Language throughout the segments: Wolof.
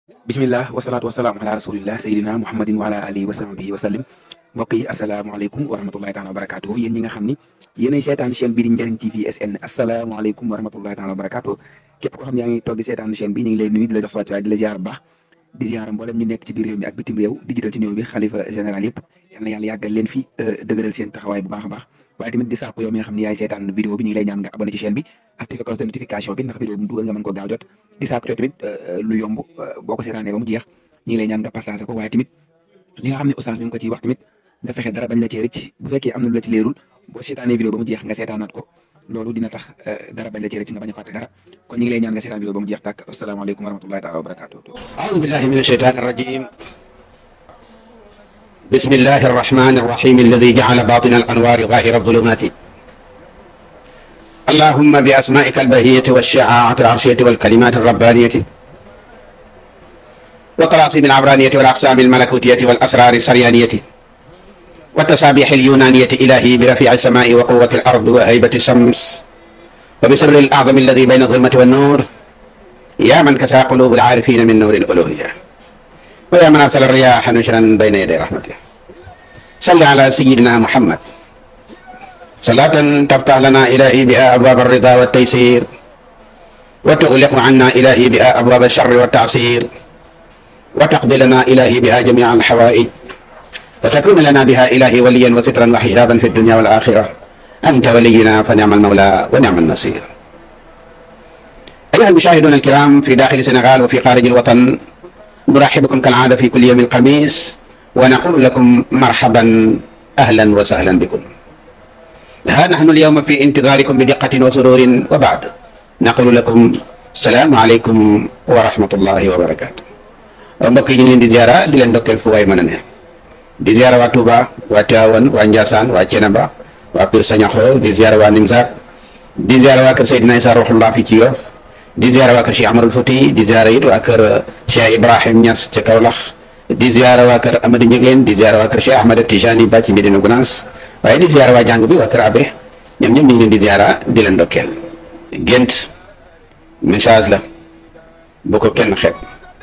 bismillah wasalaatu wasalaamu ala rasulillah sayidina muhammadin wa ala alihi wa sahbihi wa sallim mbokk yi asalaamaaleykum wa rahmatullahi taala wa barakatuh yéen ñi nga xam ni yéenay seetaan chaîne bii di njëriñ TV SN asalaamaaleykum wa rahmatullahi taala wa barakatuh képp koo xam ne yaa ngi toog di seetaan chaîne bi ñu ngi lay nuyu di la jox sa wàccuwaay di la ziar bu baax di ziar mboolem ñu nekk ci biir réew mi ak bitim réew di jiital ci néew bi xalifa général yëpp yal na yàlla yàggal leen fi dëgëral seen taxawaay bu baax a baax waaye tamit di sàkku yow mi nga xam ne yaay seetaan vidéo bi ñu ngi lay ñaan nga abonné ci chaîne bi activé cloche de notification bi ndax vidéo bi mu dugal nga mën ko gaaw jot di sàkku yow tamit lu yomb boo ko seetaanee ba mu jeex ñu ngi lay ñaan nga partagé ko waaye tamit li nga xam ne oustaz mi ngi ko ciy wax tamit nga fexe dara bañ la cee rëcc bu fekkee am na lu la ci leerul boo seetaanee vidéo ba mu jeex nga seetaanaat ko loolu dina tax dara bañ la cee rëcc nga bañ a fàtte dara kon ñu ngi lay ñaan nga seetaan vidéo ba mu jeex tàkk asalaamaaleykum wa rahmatullahi taala wa barakatuh أعوذ بالله من الشيطان الرجيم بسم الله الرحمن الرحيم الذي جعل باطن الأنوار ظاهر الظلمات اللهم بأسمائك البهية والشعاعة العرشية والكلمات الربانية وطلاسم العبرانية والأقسام الملكوتية والأسرار السريانية والتسابيح اليونانية إلهي برفيع السماء وقوة الأرض وهيبة الشمس وبسر الأعظم الذي بين الظلمة والنور يا من كسى قلوب العارفين من نور الألوهية ويا من أرسل الرياح نشرا بين يدي رحمته صل على سيدنا محمد صلاة تفتح لنا إلهي بها أبواب الرضا والتيسير وتغلق عنا إلهي بها أبواب الشر والتعسير وتقضي لنا إلهي بها جميع الحوائج وتكون لنا بها إلهي وليا وسترا وحجابا في الدنيا والآخرة أنت ولينا فنعم المولى ونعم النصير أيها المشاهدون الكرام في داخل السنغال وفي خارج الوطن نرحبكم كالعادة في كل يوم الخميس ونقول لكم مرحبا أهلا وسهلا بكم ها نحن اليوم في انتظاركم بدقة وسرور وبعد نقول لكم السلام عليكم ورحمة الله وبركاته mbokk yi ñu ngi leen di ziara di leen ndokkeel fu waay mën a ne di ziara waa Touba waa Tivaouane waa Ndiassane waa Thiénaba waa Pire Sañaxo di ziara waa Nimzaat di ziara waa kër Seydina Issa Ruhullah fi ci Yoff di ziara waa kër Cheikh Amadou Fouti di ziara it waa kër Cheikh Ibrahim Niass ca Kaolack di ziara waa kër Amady Ndiégène di ziara waa kër Cheikh Ahmed Tijani Ba ci Medina Gounass waaye di ziara waa jàng bi waa kër Abe ñoom ñoom ñu ngi leen di ziara di leen ndokkeel gént message la bu ko kenn xeeb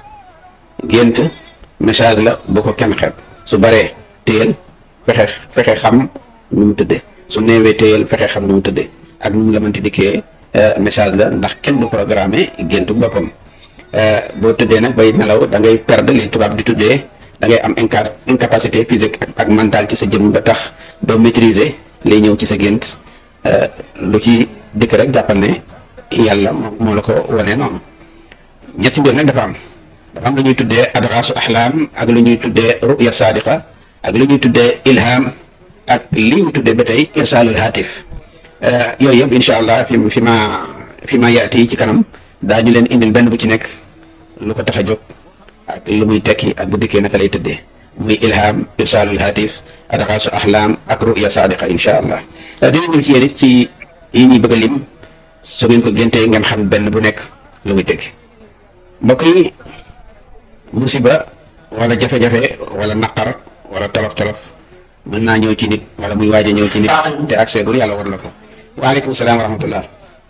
gént message la bu ko kenn xeeb su baree téyel fexe fexe xam nu mu tëddee su neewee téyel fexe xam nu mu tëddee ak nu mu la mënti dikkee message la ndax kenn du programme géntu boppam boo tëddee nag bay nelaw da ngay perdre li tubaab di tuddee da ngay am inca incapacité physique ak mentale ci sa jëm ba tax doo maîtriser lay ñëw ci sa gént lu ci dikk rek jàppal ne yàlla moo la ko wane noonu ñetti mbir nag dafa am dafa am lu ñuy tuddee adrasu axlaam ak lu ñuy tuddee ruya sadiqa ak lu ñuy tuddee ilham ak lii ñu tuddee ba tey irsaalul haatif yooyu yëpp incha allah fi fi ma fi ma yaati ci kanam daañu leen indil benn bu ci nekk lu ko tax a jóg ak lu muy tekki ak bu dikkee naka lay tëddee muy ilham irsaalul haatif adrasu axlaam ak ruya sadiqa incha allah dina ñëw ci yéen it ci yi ñuy bëgg a lim su ngeen ko géntee ngeen xam benn bu nekk lu muy tekki mbokk yi musiba wala jafe-jafe wala naqar wala tolof-tolof mën naa ñëw ci nit wala muy waaj a ñëw ci nit te accès gul yàlla war na ko waaleykum salaam wa rahmatullah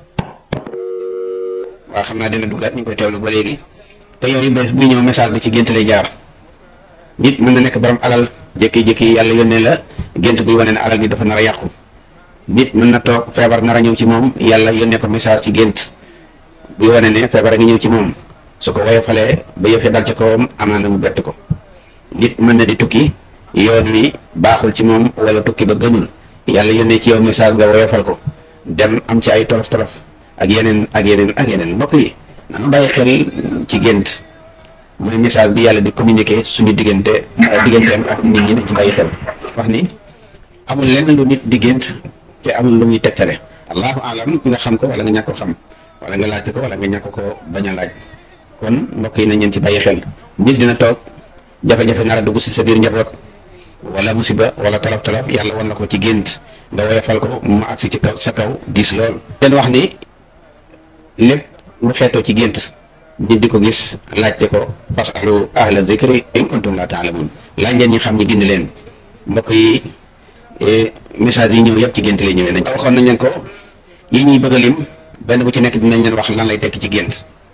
waaw xam naa dina duggaat ñu ngi koy teewlu ba léegi te yow yi bés buy ñëw message bi ci gént lay jaar nit mën na nekk borom alal jékki-jékki yàlla yónnee la gént buy wane ne alal gi dafa nar a yàqu nit mën na toog feebar nar a ñëw ci moom yàlla yónnee ko message ci gént buy wane ne feebar a ngi ñëw ci moom su ko woyofalee ba yëf ya dal ci kawam amaana mu bett ko nit mën na di tukki yoon wi baaxul ci moom wala tukki ba gënul yàlla yónnee ci yow message nga woyofal ko dem am ci ay tolof tolof ak yeneen ak yeneen ak yeneen mbokk yi nanu bàyyi xel ci gént mooy message bi yàlla di communiquer suñu diggante digganteem ak nit ñi ci bàyyi xel wax ni amul lenn lu nit di gént te amul lu muy tegtale allahu alam nga xam ko wala nga ñàkk ko xam wala nga laajte ko wala nga ñàkk ko bañ a laaj kon mbokk yi nañ leen ci bàyyi xel nit dina toog jafe-jafe nar a dugg si sa biir njaboot wala musiba wala tolof tolof yàlla wan na ko ci gént nga woyofal ko mu agsi ci kaw sa kaw diis lool. leen wax ni lépp lu xeetoo ci gént nit di ko gis laajte ko fasalu ahla zikri in kuntum la taalamun laaj leen ñi xam ñi gindi leen mbokk yi message yi ñëw yëpp ci gént lay ñëwee nañ. waxoon nañ leen ko yi ñuy bëgg a lim benn bu ci nekk dinañ leen wax lan lay tekki ci gént.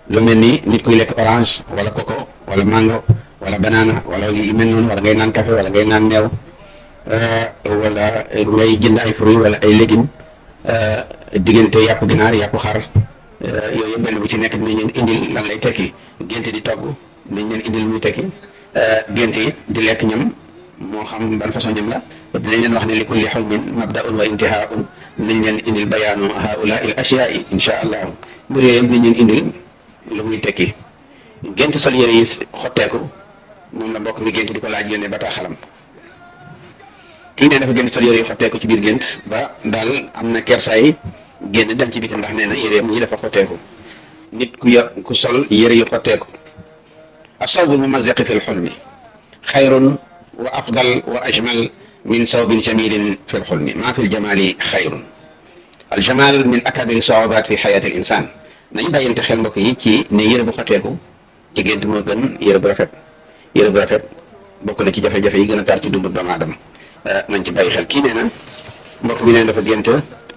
lu mel ni nit kuy lekk orange wala coco wala mango wala banana wala yu mel noonu wala ngay naan café wala ngay naan meew wala ngay jënd ay fruits wala ay légumes diggante yàpp ginaar yàpp xar yooyu yëpp benn bu ci nekk dinañ leen indil lan lay tekki gént di togg dinañ leen indil muy tekki gént it di lekk ñam moo xam ban façon ñam la dinañ leen wax ne li kulli xulmin mabdaun wa intihaun dinañ leen indil bayaanu haula il ashiyaai insha allahu mbir yooyu yëpp dinañ leen indil lu muy tekki gént sol yére yi xotteeku moom la mbokk mi gént di ko laaj yónnee bataaxalam kii ne dafa gént sol yére yi xotteeku ci biir gént ba daal am na kersaay génn dem ci biti ndax nee na yére yi dafa xotteeku nit ku ya ku sol yére yu xotteeku asawbul mumazzaqi fi lxulmi xayrun wa afdal wa ajmal min sawbin jamilin fi lxulmi maa fi ljamali xayrun aljamal min akabiri soobat fi xayaati l insan nañ bàyyante xel mbokk yi ci ne yére bu xotteeku ci gént moo gën yére bu rafet yére bu rafet bokk na ci jafe-jafe yi gën a tar ci dundu doomu aadama nañ ci bàyyi xel kii nee na mbokk mi neen dafa gént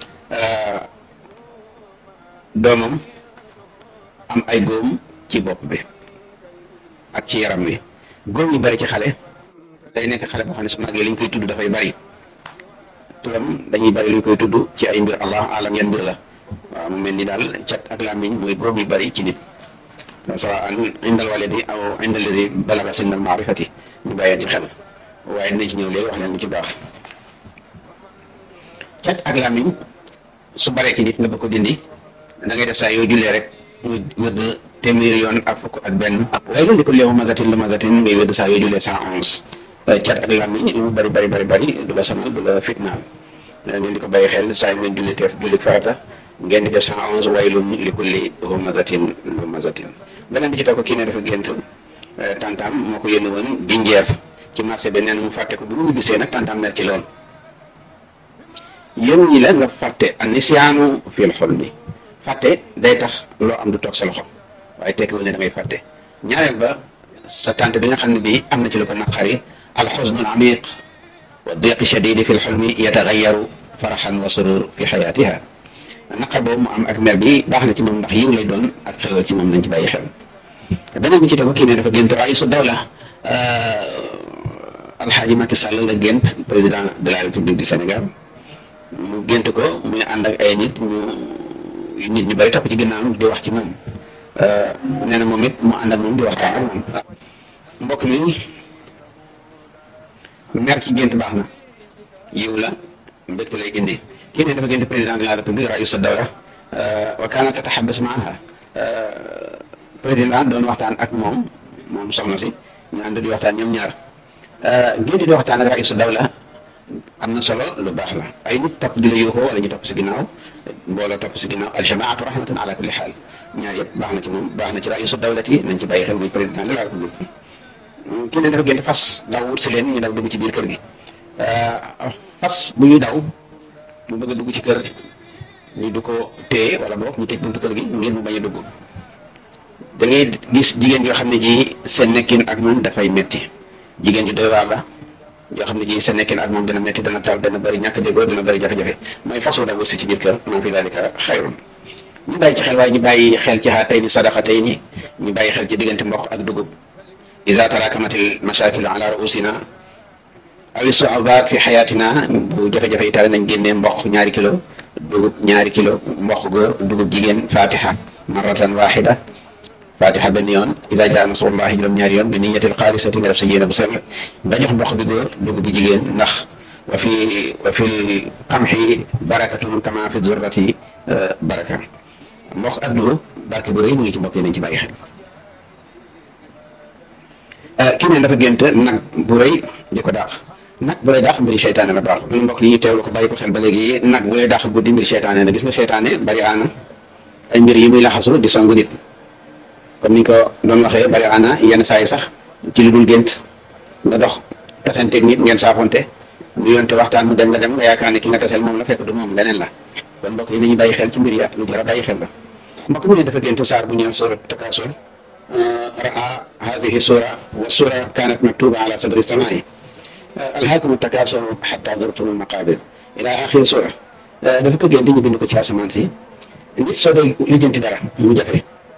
doomam am ay góom ci bopp bi ak ci yaram wi góom yu bari ci xale day nekk xale boo xam ne su màggee li ñu koy tudd dafay bari turam dañuy bari li ñu koy tudd ci ay mbir allah alam yan mbir la waaw mu mel ni daal cat ak làmmiñ mooy góom yu bari ci nit sawaan indal waladi aw indal ladi balaga sin al maarifati ñu bàyyeen ci xel waaye dinañ ci ñëw léegi wax leen lu ci baax cat ak làmmiñ su baree ci nit nga bëgg ko dindi da ngay def saa yoo jullee rek nga wëdd téeméeri yoon ak fukk ak benn waaye loolu di ko léewu mazatin lu mazatin ngay wëdd saa yoo jullee cent onze cat ak làmmiñ lu mu bari bari bari bari du la sonal du la fitnaal ngeen di ko bàyyi xel saa yu ngeen julli teef julli farata ngeen di def cent onze waylun li kulli humazatin lumazatin beneen bi ci toog kii ne dafa gént tantam moo ko yónni woon jinjeer ci marché bi nee na mu fàtte ko bu mu gisee nag tantam mer ci lool yéen ñi la nga fàtte anisiyaanu fil xulmi fàtte day tax loo am du toog sa loxo waaye tekkiwul ne da ngay fàtte ñaareel ba sa tante bi nga xam ne bii am na ci lu ko naqari alxusnu al amiq wa diqi shadidi fi lxulmi yatagayaru faraxan wa surur fi xayaatiha naqar boobu mu am ak mer bi baax na ci moom ndax yiw lay doon ak xewal ci moom nañ ci bàyyi xel beneen bi ci tegu kii ne dafa gént raisu dawla alxaaji Macky Sall la gént président de la république du Sénégal mu gént ko muy ànd ak ay nit ñu nit ñu bari topp ci ginnaaw di wax ci moom nee na moom it mu ànd ak moom di waxtaan ak moom mbokk mi mer ci gént baax na yiw la mbégte lay indi kii ne dafa gént président de la république raisu dawla wa kaanat tataxabbas maaha président doon waxtaan ak moom moom soxna si ñu ànd di waxtaan ñoom ñaar gént di waxtaan ak raisu dawla am na solo lu baax la ay nit topp di la yuuxoo wala ñu topp si ginnaaw mbooloo topp si ginnaaw aljamaatu rahmatun ala kulli xaal ñaar yëpp baax na ci moom baax na ci raisu dawlati nañ ci bàyyi xel muy président de la république kii ne dafa gént fas daw wut si leen ñu daw dugg ci biir kër gi fas bu ñuy daw mu bëgg a dugg ci kër ñu du ko téye wala boog ñu tëj buntu kër gi ngeen mu bañ a dugg da ngay gis jigéen yoo xam ne ji seen nekkin ak moom dafay metti jigéen ju doy waar la yoo xam ne ji seen nekkin ak moom dana metti dana tar dana bëri ñàkk déggoo dana bëri jafe-jafe mooy façon da wut si ci biir kër maa fi dalika xayrun ñu bàyyi ci xel waaye ñu bàyyi xel ci xaatay ni sadaxatay ni ñu bàyyi xel ci diggante mboq ak dugub ida tarakamatil mashakilu ala ruusina awi suubat fi xayaatina bu jafe-jafe yi tare nañ génnee mboq ñaari kilo dugub ñaari kilo mboq góor dugub jigéen fatiha marratan waxida fatiha benn yoon ida jaa nasrullahi juróom ñaari yoon bi niyatil xaalisati nga def sa yéene bu sell nga jox mboq bi góor dugub bi jigéen ndax wa fi wa fi qamxi barakatun kama fi durrati baraka mboq ak dugub barke bu rëy mu ngi ci mbokk yi nañ ci bàyyi xel kii ne dafa gént nag bu rëy di ko daax nag bu lay daax mbiri seytaane la baax lu mbokk yi ñu teewlu ko bàyyi ko xel ba léegi nag bu lay daax guddi mbiri seytaane la gis nga seytaane bari aana ay mbir yi muy laxasu di songu nit comme ni ko doon waxee bari aana yenn saa yi sax ci lu dul gént nga dox tasanteeg nit ngeen saafonte mu yonte waxtaan mu dem nga dem nga yaakaar ne ki nga tasel moom la fekk du moom leneen la kon mbokk yi nañu bàyyi xel ci mbir yi lu jar a bàyyi xel la mbokk mi ne dafa gént saar bu ñëw surat Takaasur raa hadihi sura wa sura kanat maktuba ala sadri samai alhaakumu takaasur xatta zurtumul maqabir ila axiri sura dafa ko gént ñu bind ko ci asamaan si nit soo dee lijjanti dara mu jafe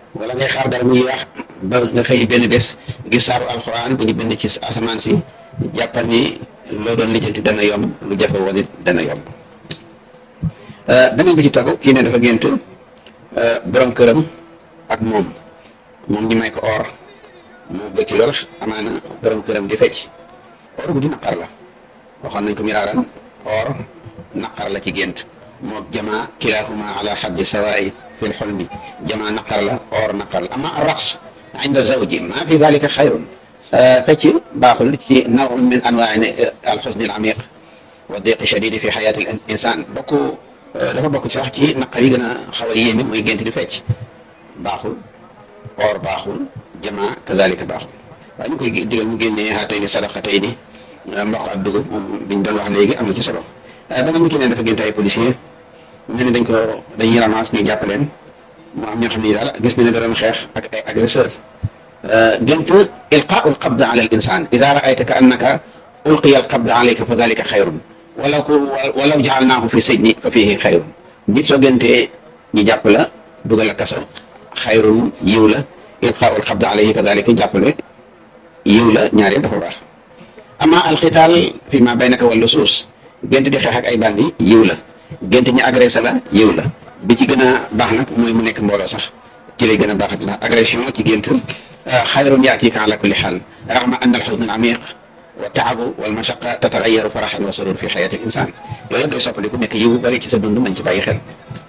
wala ngay xaar dara muy wax ba nga xëy benn bés gis saaru alxuraan bu ñu bind ci asamaan si jàppal ni loo doon lijjanti dana yomb lu jafe woon it dana yomb beneen bi ci tegu kii ne dafa gént borom këram ak moom moom ñi may ko or mu bëgg lool amaana borom këram di fecc or gu di naqar la waxoon nañ ko miraaran or naqar la ci gént moo jamaa kilahuma ala xabdi sawaay fi lxulmi jamaa naqar la or naqar la ama arraqs inda zawji ma fi dalika xayrun fecc baaxul ci naw min anwaai alxusni al amiq wa diqi shadidi fi xayaati al insan bokk dafa bokk ci sax ci naqar yi gën a xaw a yéeme mooy gént di fecc baaxul or baaxul jamaa kazalika baaxul waaye ñu koy digal mu génnee haatayni sadaqatayni mboq ak dugub biñ doon wax léegi am na ci solo ba nga mu ki ne dafa gént ay policier ñu ne dañ ko dañuy ramas ñu jàpp leen mu am ñoo xam ne daal gis na ne da doon xeex ak ay agresseurs gént ilqaau alqabd ala al insan ida raayta ka annaka ulqiya alqabd alayka fa dalika xayrun walaw ko walaw jaalnaahu fi sijni fa fihi xayrun nit soo géntee ñu jàpp la dugal la kaso xayrun yiw la ilqaau alqabd alayhi kadalika jàppale yiw la ñaar yëpp dafa baax ama alxitaal fi ma baynaka wala suus gént di xeex ak ay bandi yiw la gént ñi agressé la yiw la bi ci gën a baax nag mooy mu nekk mbooloo sax ci lay gën a baax ndax agression ci gént xayrun yaatika ala kulli xaal raxma anna alxusn al amiq wa taabu wal mashaqa tatagayaru faraxan wa surur fi xayati al insan yooyu yëpp day soppaliku nekk yiw bari ci sa dund nañ ci bàyyi xel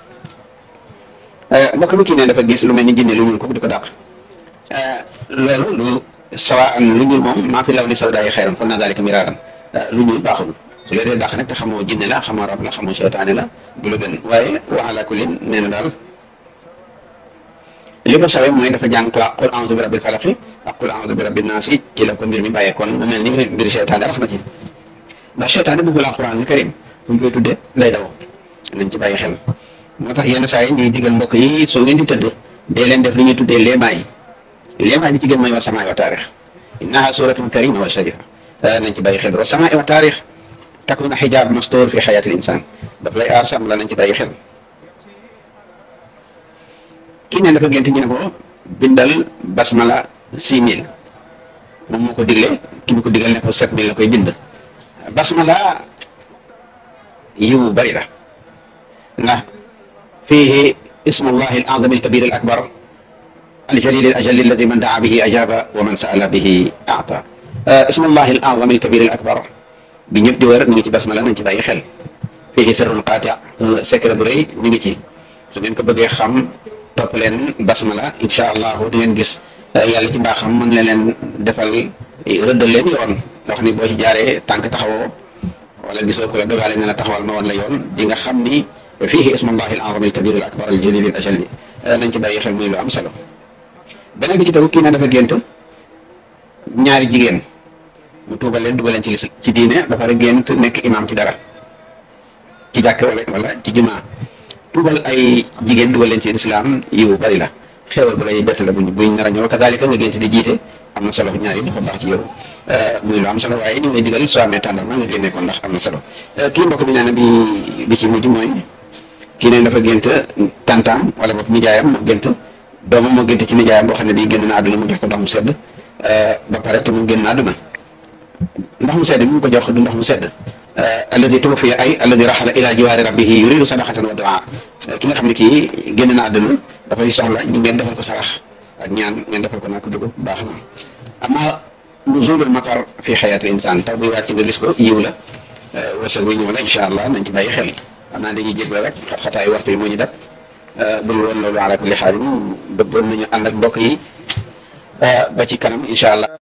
mbokk mi kii ne dafa gis lu mel ni jinne lu ñuul ko di ko dàq loolu lu sawa an lu ñuul moom maa fi law ni sawdaa yi xayran kon naa daalika miraaran lu ñuul baaxul su la dee dàq nag te xamoo jinne la xamoo rab la xamoo seytaane la du la gën waaye wa ala kullin nee na daal li ko sawee mooy dafa jàng qul qul a'uuzu bi rabbil falaqi ak qul a'uuzu bi rabbin naasi ci la ko mbir mi bàyyeekoon mu mel ni mbir seytaane wax na ci ndax seytaane bëggul alquranul karim fu ñu koy tuddee lay daw nañ ci bàyyi xel moo tax yenn saa yi ñuy digal mbokk yi soo ngeen di tëdd dee leen def li ñuy tuddee leemaay leemaay bi ci gën mooy wa samaay wa taarix innaha suratun karima wa sharifa nañ ci bàyyi xel wa samaay wa taarix takuna xijaab mastoor fi xayaati l insan daf lay aar sàmm la nañ ci bàyyi xel kii ne dafa gént ñu ne ko bindal basmala six mille moom moo ko digle ki bi ko digal ne ko sept mille la koy bind basmala yiw bari la ndax fiihi ismullahi al azam al kabir al akbar al jalil al ajal alladi man daa bihi ajaba wa man saala bihi aata ismullahi al azam al kabir al akbar bi ñëpp di wër mi ngi ci basmala nañ ci bàyyi xel fiihi sirrun qaati secret bu rëy mi ngi ci su ngeen ko bëggee xam topp leen basmala incha allahu di ngeen gis yàlla ci mbaaxam mën na leen defal rëddal leen yoon wax ni boo ci jaaree tànk taxawoo wala gisoo ko la dogaale ne la taxawal ma woon la yoon di nga xam ni fiihi ismullahi al azam al kabir al akbar al jalil al ajali nañ ci bàyyi xel muy lu am solo beneen bi ci tegu kii ne dafa gént ñaari jigéen mu tuubal leen dugal leen ci ci diine ba pare gént nekk imam ci dara ci jàkk wala wala ci jumaa tuubal ay jigéen dugal leen ci islam yiw bari la xewal bu lay bett la buñ buñ nar a ñëw kadaalika nga gént di jiite am na solo ñaar yi dafa baax ci yow muy lu am solo waaye ñu ngi lay digal soo amee tàndal maa nga génne ko ndax am na solo kii mbokk bi nee na bi bi ci mujj mooy kii ne dafa gént tantaam wala boog nijaayam moo gént doomam moo gént ci nijaayam boo xam ne bii génn na àdduna mu jox ko ndox mu sedd ba pare te mu génn àdduna ndox mu sedd bi mu ko jox du ndox mu sedd alladi tuwfiya ay alladi raxala ila jiwaari rabbihi yuridu sadaqatan wa du'a ki nga xam ne kii génn na àdduna dafay soxla ñu ngeen defal ko sarax ak ñaan ngeen defal ko naa ko dugub baax na ama nuzulul matar fi xayaati insaan taw buy wàcc nga gis ko yiw la wërsëg bi ñëw la incha allah nañ ci bàyyi xel xam naa dañuy jégle rek xat-xataayu waxtu yi moo ñu dab bul woon loolu ala kulli xaal bëggoon nañu ànd ak mbokk yi ba ci kanam incha allah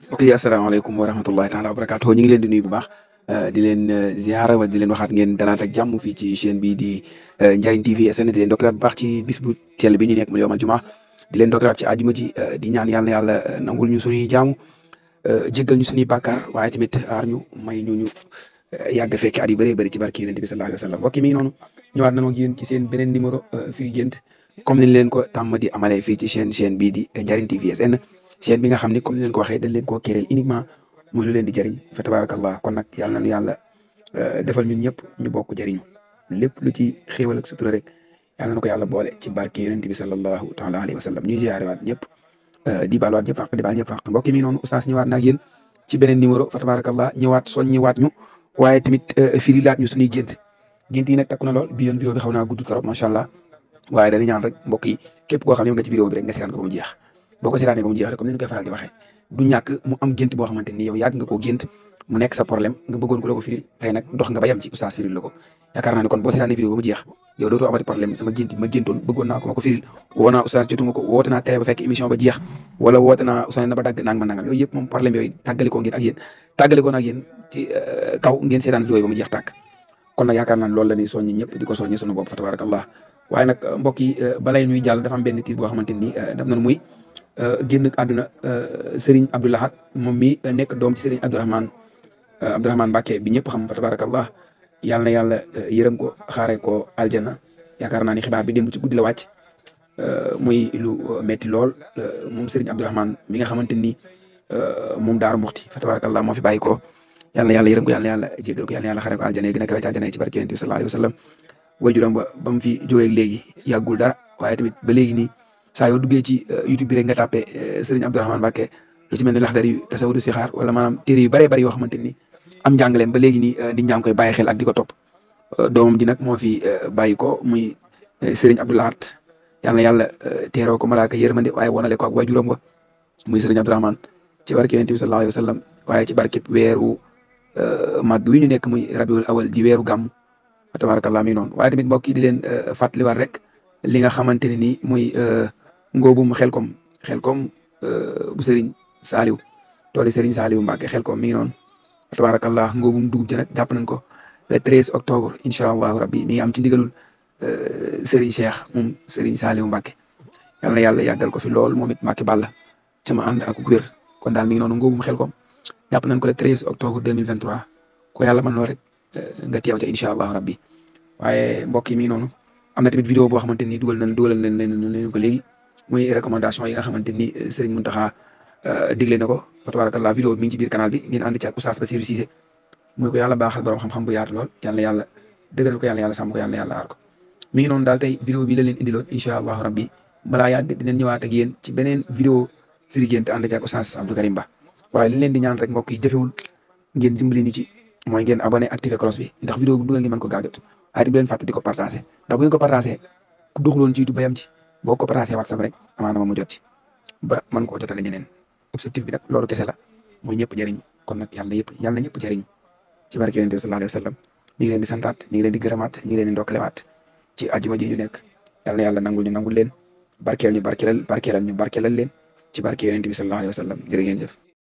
mbokk yi asalaamaaleykum wa rahmatullahi taala wa barakaatu ñu ngi leen di nuyu bu baax di leen ziara wa di leen waxaat ngeen dalaat ak jàmm fii ci chaîne bi di Njariñ TV SN di leen dokkiwaat bu baax ci bis bu sell bi ñu nekk mu yowmal jumaa di leen dokkiwaat ci àjjuma ji di ñaan yàlla yàlla nangul ñu suñuy jaamu jéggal ñu suñuy bàkkaar waaye tamit aar ñu may ñu ñu yàgg fekk at yu bëree bëri ci barki yonent bi sallallahu alayhi wa sallam mbokk yi mi ngi noonu ñëwaat nañoo ak yéen ci seen beneen numéro firi gént comme niñ leen ko tàmm di amalee fii ci chaîne chaîne bii di Njariñ TV SN chaîne bi nga xam ni comme ni leen ko waxee dañ leen koo kéréel uniquement muy lu leen di jëriñ fa tabarakallah kon nag yàlla nañu yàlla defal ñun ñëpp ñu bokk jëriñu lépp lu ci xéewal ak sutura rek yàlla na ko yàlla boole ci barke yonent bi sallallahu taala alayhi wa sallam ñuy ziyaare waat ñëpp di baal waat ñëpp àq di baal ñëpp àq mbokk mi noonu oustaz ñëwaat na ak yéen ci beneen numéro fa tabarakallah ñëwaat soññi waat ñu waaye tamit firi laat ñu suñuy gént gént yi nag takku na lool bi yoon vidéo bi xaw naa gudd trop macha allah waaye dañuy ñaan rek mbokk yi képp koo xam ne nga ci vidéo bi rek nga seetaan ko ba mu jeex boo ko seetaanee ba mu jeex rek comme ni ñu koy faral di waxee du ñàkk mu am gént boo xamante ni yow yàgg nga koo gént mu nekk sa problème nga bëggoon ko la ko firil tey nag dox nga ba yem ci oustaz firil la ko yaakaar naa ne kon boo seetaanee vidéo ba mu jeex yow dootoo amati problème sama gént ma géntoon bëggoon naa ko ma ko firil woo naa oustaz jotuma ko woote naa télé ba fekk émission ba jeex wala woote naa sone na ba dagg nang ma nangam yooyu yëpp moom problème yooyu tàggalikoo ngeen ak yéen tàggalikoo ak yéen ci kaw ngeen seetaan vidéo ba mu jeex tàkk kon nag yaakaar naa ne loolu la ñuy soññi ñëpp di ko soññi sunu bopp fa tabarakallah waaye nag mbokk yi balay ñuy jàll dafa am benn tiis boo xamante ni daf na muy génn àdduna Serigne Abdou Lahad moom mi nekk doom ci Serigne Abdourahmane Abdourahmane Mbacke bi ñëpp xam fa tabarakallah yàlla na yàlla yërëm ko xaare ko aljana yaakaar naa ni xibaar bi démb ci guddi la wàcc muy lu metti lool moom Serigne Abdourahmane mi nga xamante ni moom Daaru Muxti fa tabarakallah moo fi bàyyi ko yàlla na yàlla yërëm ko yàlla na yàlla jégal ko yàlla na yàlla xaare ko aljana yi gën a kawe ci aljana yi ci barke Yonent bi sallallahu alayhi wa sallam waajuram ba ba mu fi jógee léegi yàggul dara waaye tamit ba léegi nii saa yoo duggee ci YouTube bi rek nga tàppee Serigne Abdourahmane Mbacke lu ci mel ni laxdar yu tasawudu si xaar wala maanaam téere yu bëree bëri yoo xamante ni am njàngaleem ba léegi nii di ñaa ngi koy bàyyi xel ak di ko topp doomam ji nag moo fi bàyyi ko muy Serigne Abdou Lahad yal na yàlla teeroo ko malaaka yërmande waaye wonale ko ak waajuram wa muy Serigne Abdourahmane ci barke Yonent bi sallallahu alayhi wa sallam waaye ci barke weeru màgg wi ñu nekk muy rabiul awal di weeru gàmm tabarakallah mi noonu waaye tamit mbokk yi di leen fàttaliwaat rek li nga xamante ne nii muy ngóobum xelkom xelkom bu Serigne Saliou tooli Serigne Saliou Mbacke xelkom mi ngi noonu tabarakallah ngóobum dugub ji nag jàpp nañ ko le treize octobre incha allahu rabbi mi ngi am ci ndigalul Serigne Cheikh moom Serigne Saliou Mbacke yal na yàlla yàggal ko fi lool moom it Mbacke Balla sama ànd ak wér kon daal mi ngi noonu ngóobum xelkom jàpp nañ ko le treize octobre deux mille vingt trois ko yàlla mën loo rek nga teew ca incha allahu rabbi waaye mbokk yi mi ngi noonu am na tamit vidéo boo xamante ni dugal nañ dugalal nañ leen ko léegi muy recommandation yi nga xamante ni Serigne Mountakha digle na ko fa tabarakallah vidéo mi ngi ci biir canal bi ngeen ànd ci ak Oustaz Bassirou Cissé muy ko yàlla baaxal borom xam-xam bu yaatu lool yàlla yàlla dëggal ko yàlla yàlla sàmm ko yàlla yàlla aar ko mi ngi noonu daal tey vidéo bi la leen indiloon incha allahu rabbi balaa yàgg dinañ ñëwaat ak yéen ci beneen vidéo firi gént ànd ci ak Oustaz Abdou Karim Ba waaye li leen di ñaan rek mbokk yi jëfewul ngeen dimbali ñu ci mooy ngeen abonné activé cloche bi ndax vidéo bu dugal ngeen mën ko gaaw jot waaye tamit leen fàtte di ko partagé ndax bu ngeen ko partagé ku doxuloon ci YouTube ba yam ci boo ko partagé WhatsApp rek amaana ma mu jot ci ba mën koo jotale ñeneen objectif bi nag loolu kese la mooy ñëpp jëriñ kon nag yàlla yëpp yàlla na ñëpp jëriñ ci barke yonent bi sallallahu alayhi wa sallam ñu ngi leen di santaat ñu ngi leen di gërëmaat ñu ngi leen di ndokkalewaat ci àjjuma ji ñu nekk yàlla na yàlla nangul ñu nangul leen barkeel ñu barkeelal barkeelal ñu barkeelal leen ci barke yonent bi sallallahu alayhi wa sallam jërë ngeen jëf